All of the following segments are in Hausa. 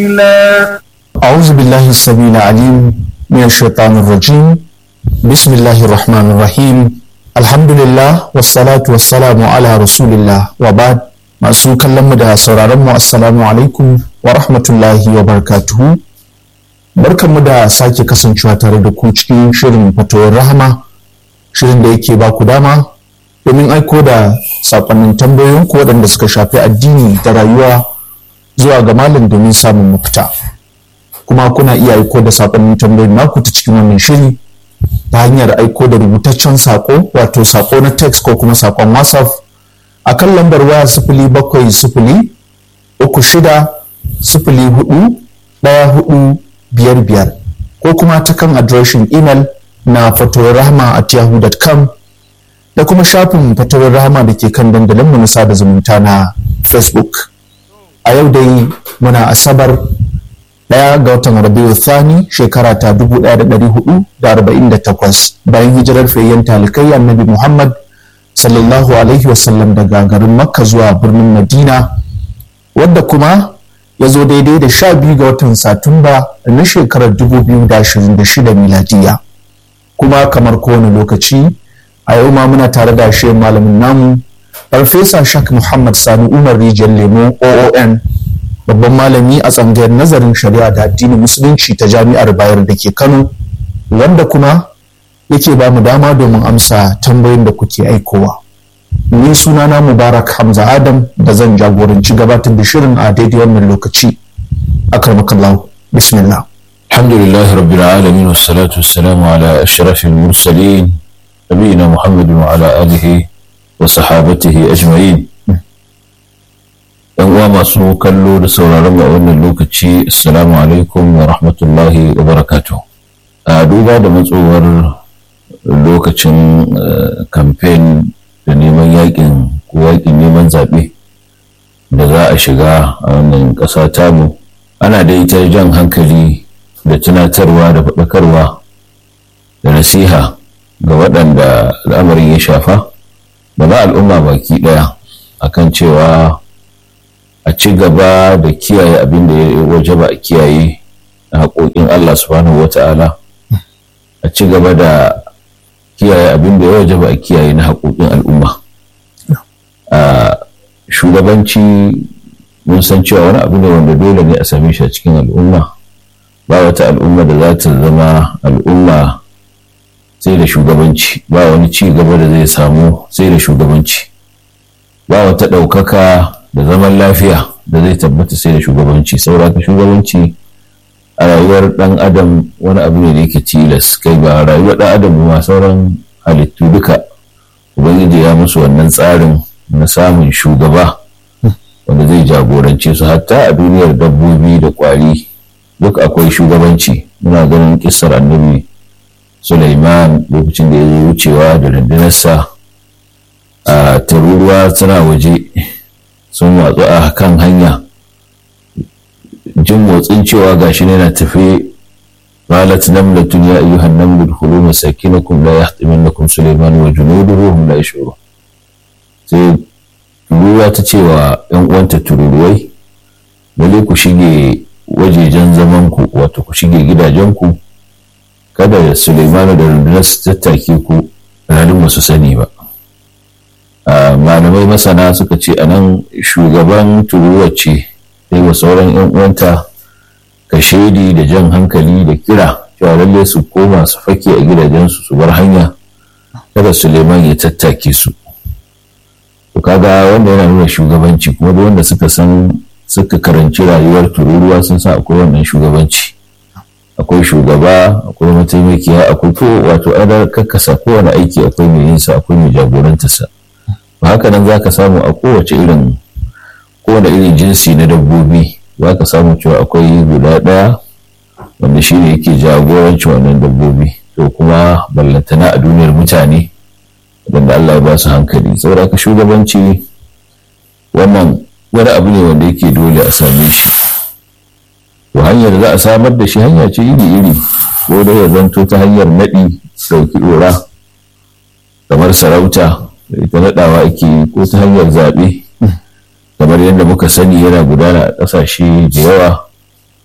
أعوذ بالله السميع العليم من الشيطان الرجيم بسم الله الرحمن الرحيم الحمد لله والصلاة والسلام على رسول الله وبعد masu kallon mu da sauraron mu assalamu alaikum wa rahmatullahi wa barakatuhu barkanmu da sake kasancewa tare da ku cikin shirin fatawar rahama shirin da yake ba ku dama domin aiko da sakonnin tambayoyin ku waɗanda suka shafi addini da rayuwa zuwa ga malam domin samun mafita kuma kuna iya aiko da sakonnin tambayoyin naku ta cikin wannan shiri ta hanyar aiko da rubutaccen sako wato sako na text ko kuma sakon whatsapp a kan lambar waya sifili bakwai sifili uku shida sifili hudu ɗaya hudu biyar biyar ko kuma ta kan adireshin imel na fatowar rahama at yahoo.com da kuma shafin fatowar rahama da ke kan dandalinmu na sada zumunta na facebook a yau dai muna asabar ɗaya ga watan rabiu thani shekara ta 1448 bayan hijirar fayyan talikai annabi muhammad sallallahu alaihi wasallam daga garin makka zuwa birnin madina wadda kuma ya zo daidai da sha biyu ga watan satumba na shekarar 2026 miladiya kuma kamar kowane lokaci a yau ma muna tare da shi malamin namu farfesa shak muhammad sani umar rijiyar lemo oon babban malami a tsangayar nazarin shari'a da addinin musulunci ta jami'ar bayar da ke kano wanda kuma yake ba mu dama domin amsa tambayoyin da kuke aikowa ni sunana mubarak hamza adam da zan jagoranci gabatar da shirin a daidai wannan lokaci akramakallahu bismillah الحمد لله رب العالمين والصلاة والسلام على أشرف المرسلين نبينا محمد وعلى آله وصحابته أجمعين ‘Yan uwa masu kallo da sauraron a wannan lokaci, Assalamu alaikum wa rahmatullahi wa barakatuh. A duba da matsowar lokacin kamfen da neman yakin ko yakin neman zaɓe da za a shiga a wannan ƙasa tamu, ana da ita jan hankali da tunatarwa da faɗakarwa da nasiha ga waɗanda al'amarin ya shafa da ba al'umma baki ɗaya akan cewa a ci gaba da kiyaye abin da ya waje ba a kiyaye na haƙoƙin Allah subhanahu wa ta'ala a ci gaba da kiyaye abin da ya waje ba a kiyaye na haƙoƙin al'umma a shugabanci mun san cewa wani abu ne wanda dole ne a same shi a cikin al'umma ba wata al'umma da za ta zama al'umma sai da shugabanci ba wani ci gaba da zai samu sai da shugabanci ba wata ɗaukaka da zaman lafiya da zai tabbata sai da shugabanci sauraka shugabanci a rayuwar ɗan adam wani abu ne da yake tilas kai ba rayuwar ɗan adam ma sauran halittu duka ubangiji ya musu wannan tsarin na samun shugaba wanda zai jagorance su hatta a duniyar dabbobi da kwari duk akwai shugabanci muna ganin kissar annabi Sulaiman lokacin da ya zo wucewa da rundunarsa a taruruwa suna waje sun watsu a kan hanya jin motsin cewa gashi ne na tafi قالت نملة يا أيها النمل ادخلوا مساكنكم لا يحطمنكم سليمان وجنوده هم لا يشعرون sai tururuwa ta ce wa ‘yan uwanta tururuwai lalle ku shige wajejen zamanku wato ku shige gidajenku kada Suleimanu da rundunar su tattake ku ranar ba su sani ba malamai masana suka ce a nan shugaban tururuwa ce sai wa sauran ‘yan uwanta ka shaidi da jan hankali da kira cewa lalle su koma su fake a gidajensu su bar hanya kada Suleiman ya tattake su to kaga wanda yana nuna shugabanci kuma duk wanda suka san suka karanci rayuwar tururuwa sun san akwai wannan shugabanci akwai shugaba akwai mataimakiya akwai ko wato ana kakkasa kowane aiki akwai mai yin sa akwai mai jagorantarsa ba haka nan zaka samu a kowace irin kowane irin jinsi na dabbobi za ka samu cewa akwai guda ɗaya wanda shi ne yake jagoranci wannan dabbobi to kuma ballantana a duniyar mutane wanda Allah ya ba su hankali saboda ka shugabanci wannan wani abu ne wanda yake dole a same shi to hanyar za a samar da shi hanya ce iri-iri ko da ya zanto ta hanyar naɗi ɗauki ɗora kamar sarauta da ita naɗawa ake yi ko ta hanyar zaɓe kamar yadda muka sani yana gudana a ƙasashe da yawa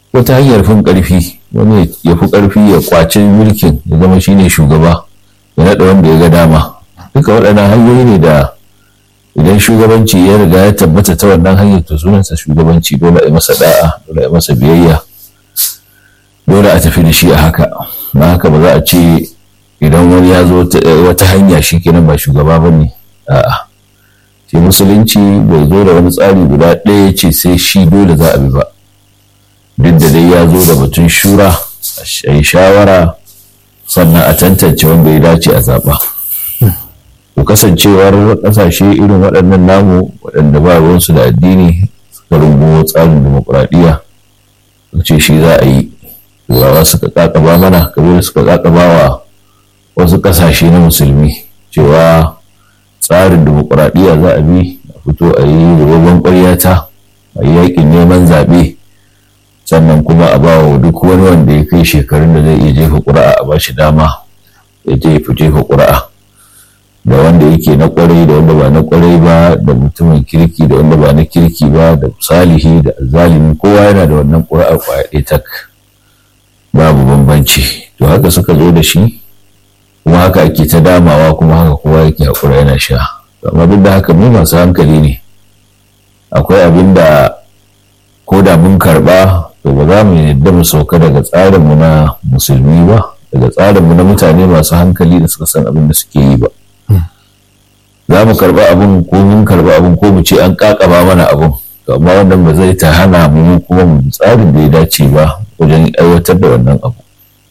wata hanyar fin ƙarfi wani ya fi ƙarfi ya kwace mulkin ya zama shine shugaba ya naɗa wanda ya ga dama duka waɗannan hanyoyi ne da idan shugabanci ya riga ya tabbata ta wannan hanyar to sunansa shugabanci dole a masa da'a dole a masa biyayya dole a tafi da shi a haka na haka ba za a ce idan wani ya zo wata hanya shi kenan ba shugaba ba ne a'a ce musulunci bai zo da wani tsari guda ɗaya ce sai shi dole za a bi ba duk da dai ya zo da batun shura a yi shawara sannan a tantance wanda ya dace a zaɓa to kasancewar ƙasashe irin waɗannan namu waɗanda ba ruwansu da addini suka rungumo tsarin demokuraɗiyya ce shi za a yi turawa suka ƙaƙaba mana kamar suka ƙaƙaba wa wasu ƙasashe na musulmi cewa tsarin demokuraɗiyya za a bi a fito a yi rubabban ƙwaryata a yi yaƙin neman zaɓe sannan kuma a ba wa duk wani wanda ya kai shekarun da zai iya jefa ƙuri'a a ba shi dama ya jefa jefa ƙuri'a da wanda yake na ƙwarai da wanda ba na ƙwarai ba da mutumin kirki da wanda ba na kirki ba da salihi da zalimi kowa yana da wannan ƙuri'ar ƙwaya ɗaya tak babu bambanci to haka suka zo da shi kuma haka ake ta damawa kuma haka kowa yake haƙura yana sha amma duk da haka mu masu hankali ne akwai abin da ko da mun karɓa to ba za mu yadda mu sauka daga tsarinmu na musulmi ba daga tsarinmu na mutane masu hankali da suka san abin da suke yi ba za mu karɓa abin ko mun karɓa abin ko mu ce an ƙaƙaba mana abin to amma wannan ba zai ta hana mu kuma mu tsarin da ya dace ba wajen aiwatar da wannan abu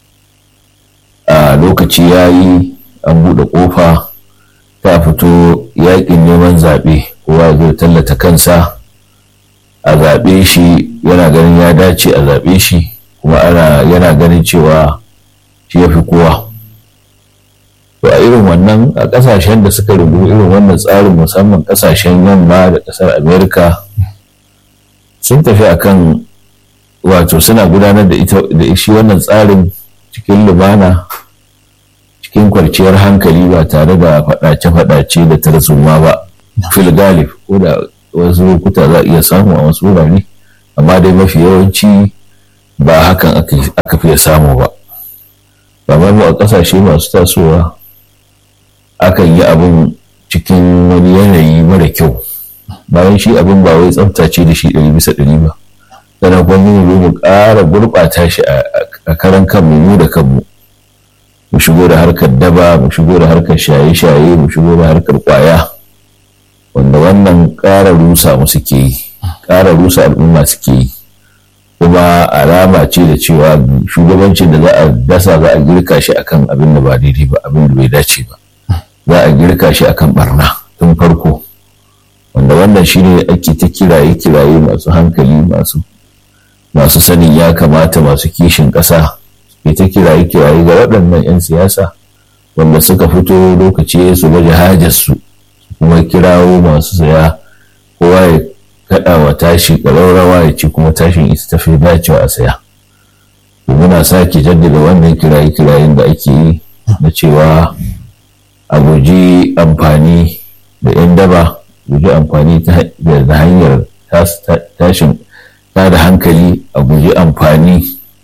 a lokaci ya yi an buɗe ƙofa ta fito yaƙin neman zaɓe kowa zai tallata kansa a zaɓe shi yana ganin ya dace a zaɓe shi kuma ana yana ganin cewa shi ya fi kowa to a irin wannan a ƙasashen da suka rubu irin wannan tsarin musamman ƙasashen yamma da ƙasar amerika sun tafi akan wato suna gudanar da ita da shi wannan tsarin cikin lumana cikin kwarciyar hankali ba tare da faɗace-faɗace da tarzoma ba fil galib ko da wasu lokuta za a iya samu a wasu wurare amma dai mafi yawanci ba hakan aka fiye samu ba kamar mu a ƙasashe masu tasowa akan yi abin cikin wani yanayi mara kyau bayan shi abin ba wai tsaftace da shi ɗari bisa ɗari ba sannan kuma mu mu ƙara gurɓata shi a karan kanmu mu da kanmu mu shigo da harkar daba mu shigo da harkar shaye-shaye mu shigo da harkar ƙwaya wanda wannan ƙara rusa mu suke yi ƙara rusa al'umma suke yi kuma alama ce da cewa shugabancin da za a dasa za a girka shi akan abin da ba daidai ba abin da bai dace ba za a girka shi akan barna tun farko wanda wannan shine ake ta kiraye kiraye masu hankali masu masu sanin ya kamata masu kishin ƙasa ke ta kiraye kiraye ga waɗannan 'yan siyasa wanda suka fito lokaci su baje hajarsu kuma kirawo masu saya kowa ya kaɗa wa tashi ƙararrawa ya ci kuma tashin ita tafi dacewa a saya muna sake jaddada wannan kiraye kirayen da ake yi na cewa a guji amfani da 'yan daba guji amfani da hanyar tashin ta da hankali a guji amfani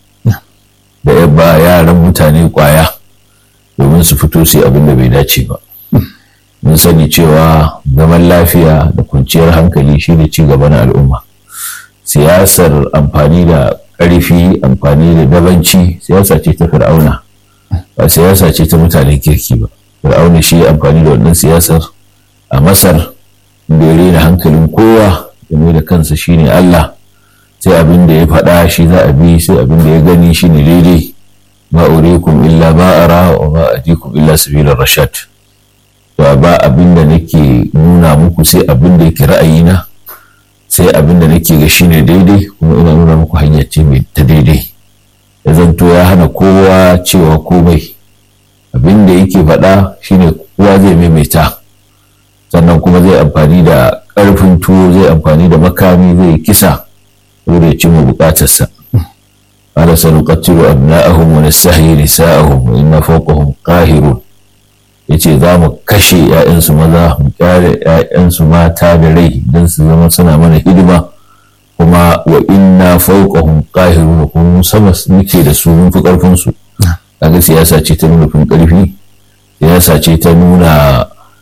da yabba yaran mutane kwaya domin su fito su abin da bai dace ba mun sani cewa zaman lafiya da kwanciyar hankali shi ne gaba na al'umma siyasar amfani da ƙarfi amfani da dabanci siyasa ce ta fir'auna ba siyasa ce ta mutanen kirki ba fir'auna shi amfani da wannan siyasar a masar da ya rena hankalin kowa game da kansa shine Allah sai abin da ya faɗa shi za a bi sai abin da ya gani shine daidai ma urikum illa ma ara wa ma ajikum illa sabilar rashad to ba abin da nake nuna muku sai abin da yake ra'ayina sai abin da nake ga shine daidai kuma ina nuna muku hanya ce mai ta daidai ya zanto ya hana kowa cewa komai abin da yake faɗa shine kowa zai maimaita sannan kuma zai amfani da ƙarfin tuwo zai amfani da makami zai kisa saboda ya cimma buƙatarsa ala sanuqatilu abna'ahum wa nastahyi nisa'ahum wa inna fawqahum qahirun yace za mu kashe 'ya'yansu maza mu kyale 'ya'yansu mata da rai don su zama suna mana hidima kuma wa inna fawqahum qahirun kuma sama muke da su mun fi karfin su kaga siyasa ce ta nuna fin karfi siyasa ce ta nuna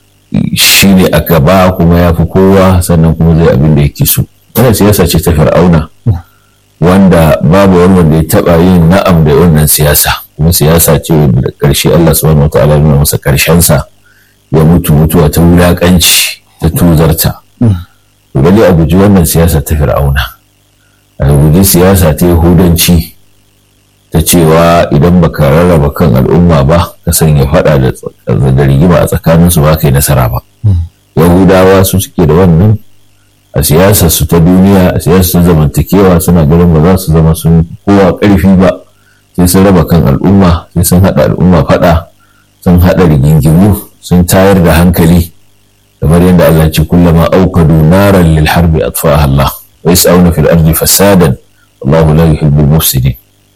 shi ne a gaba kuma ya fi kowa sannan kuma zai abin da yake so wannan siyasa ce ta fir'auna wanda babu wani wanda ya taba yin na'am da wannan siyasa kuma siyasa ce da ƙarshe Allah subhanahu wataala nuna masa ƙarshen sa ya mutu mutuwa ta wulaƙanci ta tuzarta to dai a guji wannan siyasa ta fir'auna a guji siyasa ta yahudanci ta cewa idan baka rarraba kan al'umma ba ka sanya faɗa da rigima a tsakaninsu ba kai nasara ba yahudawa su suke da wannan a siyasar su ta duniya a siyasar zamantakewa suna ganin ba za su zama sun kowa ƙarfi ba sai sun raba kan al'umma sai sun haɗa al'umma faɗa sun haɗa rigingimu sun tayar da hankali kamar yadda Allah ce kullama aukadu naran lil harbi atfaha Allah wa yas'auna fil ardi fasadan wallahu la yuhibbul mufsidin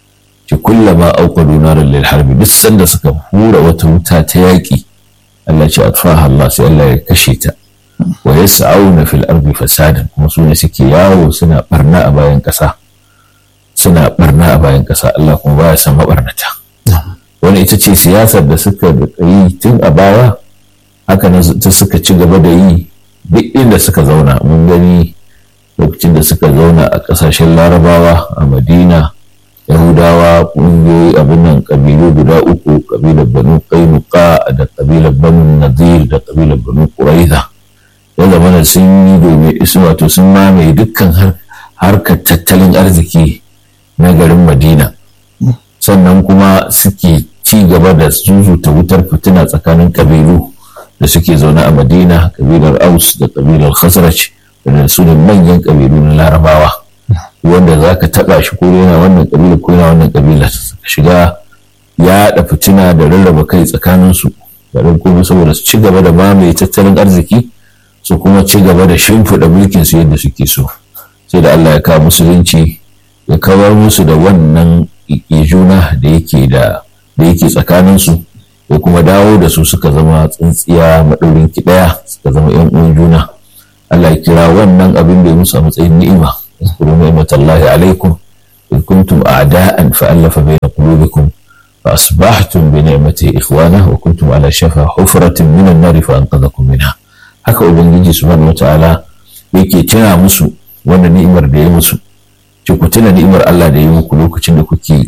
ce kullama aukadu naran lil harbi duk sanda suka hura wata wuta ta yaƙi Allah ce atfaha Allah sai Allah ya kashe ta wa yas'auna fil ardi fasadan kuma su ne suke yawo suna barna a bayan ƙasa suna barna a bayan ƙasa Allah kuma baya san mabarnata wani ita ce siyasar da suka yi tun a baya haka na ta suka ci gaba da yi duk inda suka zauna mun gani lokacin da suka zauna a ƙasashen larabawa a madina yahudawa ƙungiyoyi abin nan ƙabilu guda uku ƙabilar banu kainuka da ƙabilar banu nadir da ƙabilar banu ƙuraiza ya zama da sun yi domin isu wato sun mamaye dukkan harkar tattalin arziki na garin madina sannan kuma suke ci gaba da zuzuta wutar fitina tsakanin ƙabilu da suke zaune a madina ƙabilar aus da ƙabilar khazraj da su ne manyan ƙabilu na larabawa wanda za ka taɓa shi ko yana wannan ƙabila ko yana wannan ƙabila shiga yaɗa fitina da rarraba kai tsakaninsu da kuma saboda su ci gaba da mamaye tattalin arziki su kuma ci gaba da shimfiɗa mulkin su yadda suke so sai da Allah ya kawo musulunci ya kawar musu da wannan juna da yake da da yake tsakaninsu ya kuma dawo da su suka zama tsintsiya maɗaurin ki ɗaya suka zama yan uwan juna Allah ya kira wannan abin da ya musu a matsayin ni'ima اذكروا نعمة الله عليكم إذ كنتم أعداء فألف بين قلوبكم فأصبحتم بنعمته إخوانا وكنتم على شفا حفرة من النار فأنقذكم منها haka ubangiji subhanahu wataala yake tuna musu wannan ni'imar da ya musu ce ku tuna ni'imar Allah da ya muku lokacin da kuke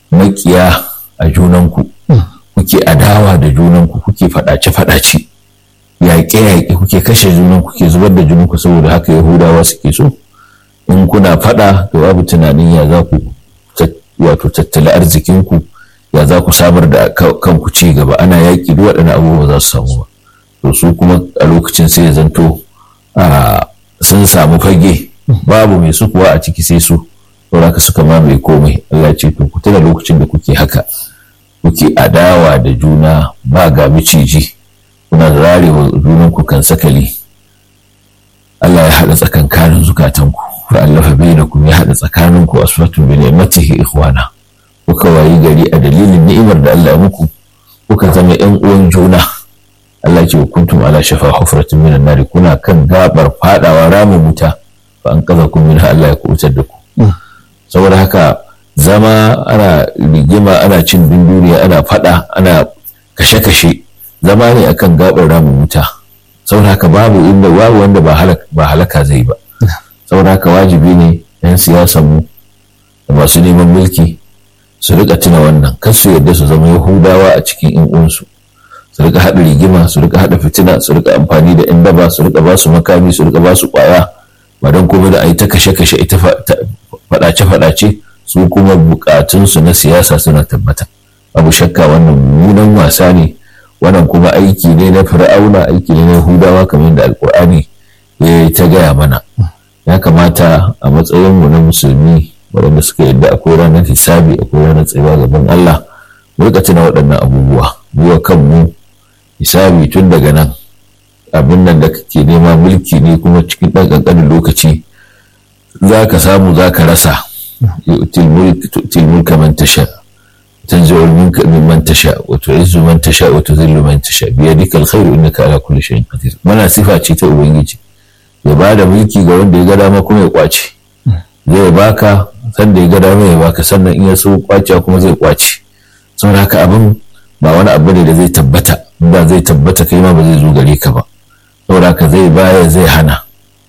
makiya a junanku kuke adawa da junanku kuke fadace fadace yaƙe yaƙe kuke kashe junanku kuke zubar da junanku saboda haka yahudawa suke so in kuna fada to babu tunanin ya za ku wato tattali arzikinku ya za ku samar da kanku ci gaba ana yaƙi duk waɗannan abubuwa za su samu ba to su kuma a lokacin sai ya zanto sun samu fage babu mai su kuwa a ciki sai su saboda haka suka mamaye komai Allah ce to ku tuna lokacin da kuke haka kuke adawa da juna ba ga miciji kuna zarewa junanku kan sakali Allah ya haɗa tsakankanin zukatanku fa'allafa bainakum ya haɗa tsakaninku asfatun bi ni'matihi ikhwana kuka wayi gari a dalilin ni'imar da Allah ya muku kuka zama ƴan uwan juna Allah ce kuntum ala shafa hufratin minan nari kuna kan gabar fadawa ramin wuta fa an kaza kun minha Allah ya kubutar da ku saboda haka zama ana rigima ana cin dunduniya ana fada ana kashe-kashe zama ne akan gabar ramin wuta saboda haka babu inda babu wanda ba halaka zai ba saboda haka wajibi ne 'yan siyasan mu da masu neman mulki su rika tuna wannan kar su yadda su zama yahudawa a cikin yan uwansu su rika haɗa rigima su rika haɗa fitina su rika amfani da yan daba su rika ba su makami su rika ba su ƙwaya ba don kuma da a yi ta kashe-kashe ita faɗace-faɗace su kuma buƙatunsu na siyasa suna tabbata abu shakka wannan mummunan wasa ne wannan kuma aiki ne na fir'auna aiki ne na yahudawa kamar da alkur'ani ya ta gaya mana ya kamata a matsayinmu na musulmi waɗanda suka yadda akwai ranar hisabi akwai ranar tsayuwa gaban Allah mu rika tuna waɗannan abubuwa mu wa kanmu hisabi tun daga nan abin nan da kake nema mulki ne kuma cikin ɗan ƙanƙanin lokaci za ka samu za ka rasa tu'til mulka man tasha tanzi'u mulka mimman tasha wa tu'izzu man tasha wa tudhillu man tasha bi yadika alkhairu innaka ala kulli shay'in qadir mana sifa ce ta ubangiji ya bada mulki ga wanda ya ga dama kuma ya kwace zai baka sanda ya ga dama ya baka sannan in ya so kwace kuma zai kwace saboda haka abin ba wani abu ne da zai tabbata ba zai tabbata kai ma ba zai zo gare ka ba saboda haka zai baya zai hana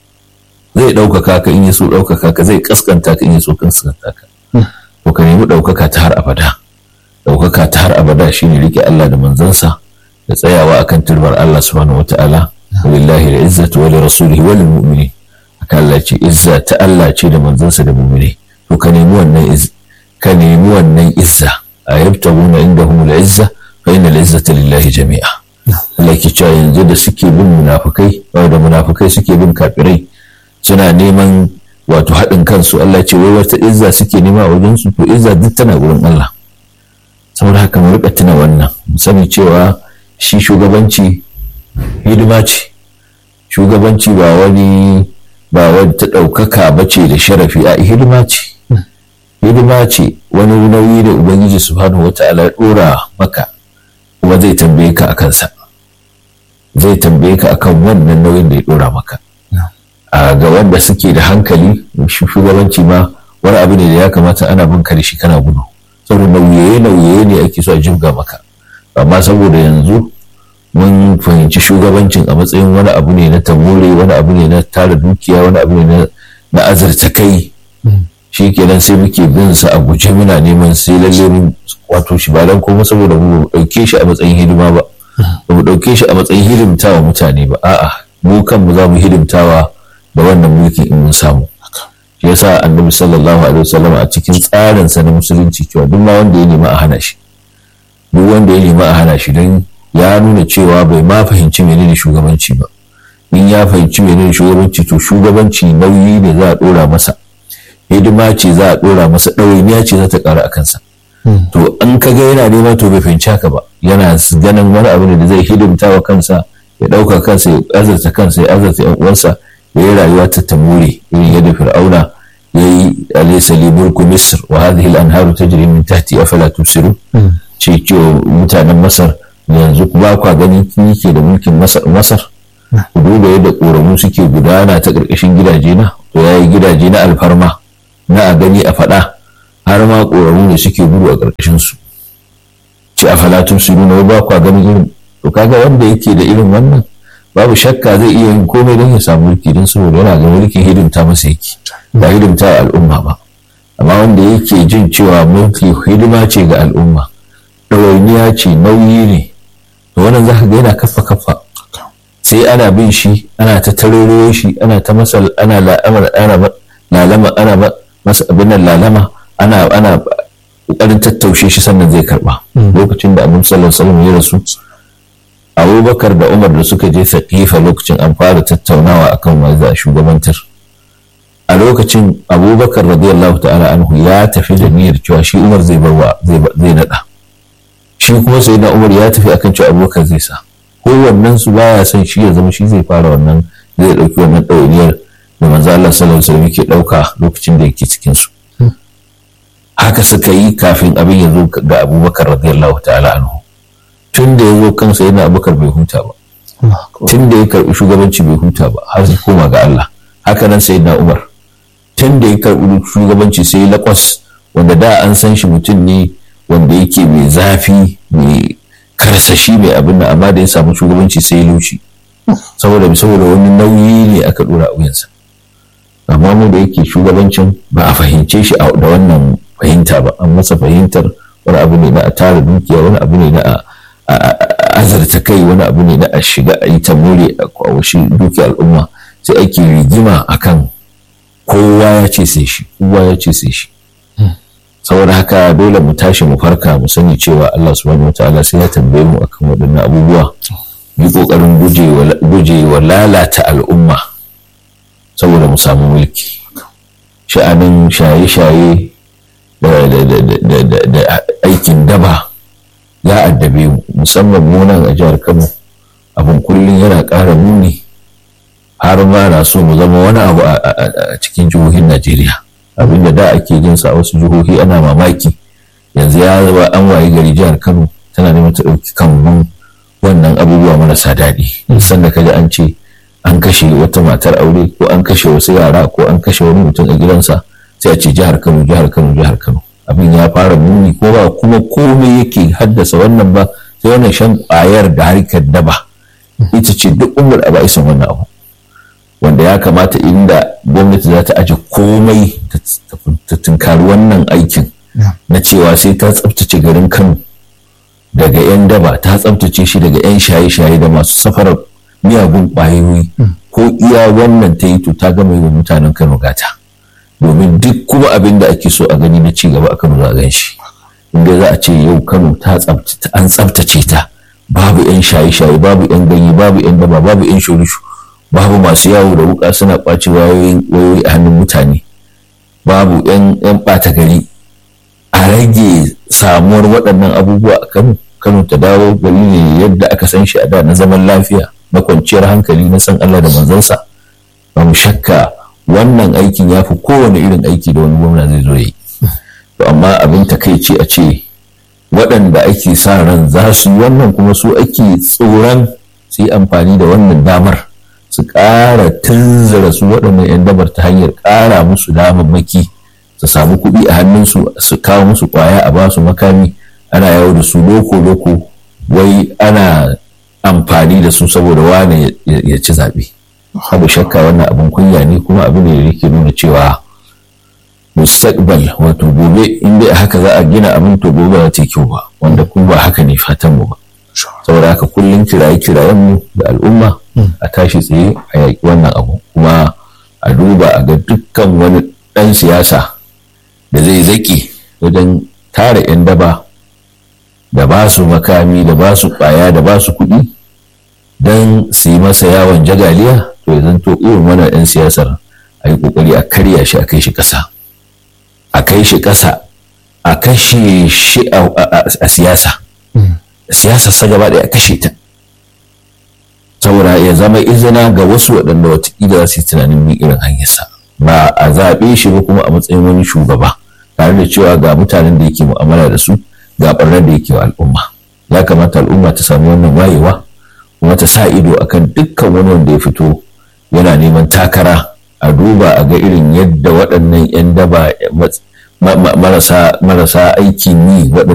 zai ɗaukaka ka in ya so ɗaukaka ka zai kaskanta ka in ya so kaskanta ka to ka nemi ɗaukaka ta har abada ɗaukaka ta har abada shine rike Allah da manzansa da tsayawa akan turbar Allah subhanahu wataala walillahi al-izzatu wa li rasulihi wa lil mu'minin haka Allah ce izza ta Allah ce da manzansa da mu'mini to ka nemi wannan izza ka nemi wannan izza a yabtaguna indahum al-izza fa inna al-izzata lillahi jami'a Allah ke cewa yanzu da suke bin munafukai da munafukai suke bin kafirai suna neman wato haɗin kansu Allah ce wai wata izza suke nema a wajen su to izza duk tana gurin Allah saboda haka mu rika tuna wannan mu sani cewa shi shugabanci hidima ce shugabanci ba wani ba wani ta ɗaukaka ba ce da sharafi a hidima ce hidima ce wani nauyi da ubangiji subhanahu wata'ala ya ɗora maka kuma zai tambaye ka a kansa zai tambaye ka akan wannan nauyin da ya ɗora maka a ga wanda suke da hankali shugabanci ma wani abu ne da ya kamata ana bin da shi kana gudu saboda nauye nauye ne ake so a jibga maka amma saboda yanzu mun fahimci shugabancin a matsayin wani abu ne na tamure wani abu ne na tara dukiya wani abu ne na azurta kai shi kenan sai muke bin sa a guje muna neman sai lalle mun wato shi ba dan kuma saboda mu dauke shi a matsayin hidima ba ba mu dauke shi a matsayin hidimtawa mutane ba a'a mu kanmu za mu hidimtawa da wannan mulki in mun samu shi yasa annabi sallallahu alaihi wasallam a cikin tsarin sa na musulunci cewa duk ma wanda ya nema a hana shi duk wanda ya nema a hana shi don ya nuna cewa bai ma fahimci menene shugabanci ba in ya fahimci menene shugabanci to shugabanci nauyi ne za a dora masa hidima ce za a dora masa ɗawainiya ce za ta ƙara a kansa to an ka ga yana nema to bai fahimci haka ba yana ganin wani abu ne da zai hidimta wa kansa ya ɗauka kansa ya azarta kansa ya azarta yan uwansa ya yi rayuwa ta tamure irin yadda fir'auna ya yi alaysa li mulku misr wa hadhihi al-anharu tajri min tahti afala tubsirun ce ce mutanen masar yanzu ba kwa gani kin yake da mulkin masar ku duba yadda ƙoramu suke gudana ta ƙarƙashin gidaje na to ya yi gidaje na alfarma na a gani a faɗa har ma ƙoramu ne suke gudu a ƙarƙashin su ce a falatun su nuna ba kwa gani irin to kaga wanda yake da irin wannan babu shakka zai iya yin komai don ya samu mulki don saboda yana ga mulkin hidimta masa yake ba hidimta al'umma ba amma wanda yake jin cewa mulki hidima ce ga al'umma ɗawainiya ce nauyi ne to wannan za ka ga yana kafa kafa sai ana bin shi ana ta taroro shi ana ta masa ana la'amar ana lalama ana masa abin nan lalama ana ana kokarin tattaushe shi sannan zai karba lokacin da annabi sallallahu alaihi wasallam ya rasu abubakar da umar da suka je saqifa lokacin an fara tattaunawa akan wa za shugabantar a lokacin abubakar radiyallahu ta'ala anhu ya tafi da niyyar cewa shi umar zai barwa zai nada shi kuma sai na umar ya tafi akan cewa abubakar zai sa kowannen su baya son shi ya zama shi zai fara wannan zai dauki wannan ɗawainiyar da manzo Allah sallallahu alaihi wasallam yake dauka lokacin da yake cikin su haka suka yi kafin abin ya zo ga abubakar radiyallahu ta'ala anhu tun da ya zo kansa yana abubakar bai huta ba tun da ya karbi shugabanci bai huta ba har sai koma ga Allah haka nan sai na umar tun da ya karbi shugabanci sai lakwas wanda da an san shi mutum ne wanda yake mai zafi mai karsashi mai abin da amma da ya samu shugabanci sai ya laushi saboda saboda wani nauyi ne aka dora a wuyansa amma mu da yake shugabancin ba a fahimce shi da wannan fahimta ba an masa fahimtar wani abu ne na a tara dukiya wani abu ne na a azarta kai wani abu ne na a shiga a yi ta more a kwawashi dukiyar al'umma sai ake rigima akan kowa ya ce sai shi kowa ya ce sai shi saboda haka dole mu tashi mu farka mu sani cewa Allah subhanahu wataala sai ya tambaye mu akan waɗannan abubuwa yi ƙoƙarin guje wa lalata al'umma saboda mu samu mulki sha'anin shaye-shaye da aikin daba ya addabe mu musamman munan a jihar kano abin kullum yana ƙara muni har ma na so mu zama wani abu a cikin jihohin najeriya abinda da ake jin sa a wasu jihohi ana mamaki yanzu ya zama an waye gari jihar kano tana neman ta ɗauki kan wannan abubuwa marasa daɗi sanda ka ji an ce an kashe wata matar aure ko an kashe wasu yara ko an kashe wani mutum a gidansa sai a ce jihar kano jihar kano jihar kano abin ya fara muni ko ba kuma komai yake haddasa wannan ba sai wannan shan ƙwayar da harkar daba ita ce duk umar a ba'isan wannan abu wanda ya kamata inda gwamnati za ta aje komai ta tunkari wannan aikin na cewa sai ta tsabtace garin kano daga 'yan daba ta tsabtace shi daga 'yan shaye-shaye da masu safarar miyagun ƙwayoyi ko iya wannan ta yi to ta gama yi wa mutanen kano gata domin duk kuma abin da ake so a gani na ci gaba a kano za a gan shi inda za a ce yau kano ta an tsabtace ta babu 'yan shaye-shaye babu 'yan ganye babu 'yan daba babu 'yan shorishu babu masu yawo da wuka suna ƙwace wayoyi a hannun mutane babu 'yan ɓata gari a rage samuwar waɗannan abubuwa a kano kano ta dawo gari ne yadda aka san shi a da na zaman lafiya na kwanciyar hankali na san allah da manzansa ba mu shakka wannan aikin ya fi kowane irin aiki da wani gwamna zai zo yi to amma abin takaici a ce waɗanda ake sa ran za su yi wannan kuma su ake tsoron su yi amfani da wannan damar su ƙara tunzura su waɗannan 'yan dabar ta hanyar ƙara musu damammaki su samu kuɗi a hannunsu su kawo musu ƙwaya a ba su makami ana yawo da su loko-loko wai ana amfani da su saboda wane ya ci zaɓe abu shakka wannan abin kunya ne kuma abin da yake nuna cewa mustaqbal wato gobe in dai haka za a gina abin to gobe ba ta kyau ba wanda kuma ba haka ne fatan mu ba saboda haka kullum kiraye kirayen mu da al'umma a tashi tsaye a yaƙi wannan abu kuma a duba a ga dukkan wani ɗan siyasa da zai zaki wajen tara 'yan daba da ba su makami da ba su ƙwaya da ba su kuɗi don su yi masa yawon jagaliya to ya zanto irin wannan 'yan siyasar a yi ƙoƙari a karya shi a kai shi ƙasa a kai shi ƙasa a kashe shi a siyasa siyasar sa gaba ɗaya a kashe ta saboda ya zama izina ga wasu waɗanda watakila za su yi tunanin bin irin hanyarsa ba a zaɓe shi ba kuma a matsayin wani shugaba tare da cewa ga mutanen da yake mu'amala da su ga ɓarnar da yake wa al'umma ya kamata al'umma ta sami wannan wayewa kuma ta sa ido akan dukkan wani wanda ya fito yana neman takara a duba a ga irin yadda waɗannan 'yan daba marasa aikin yi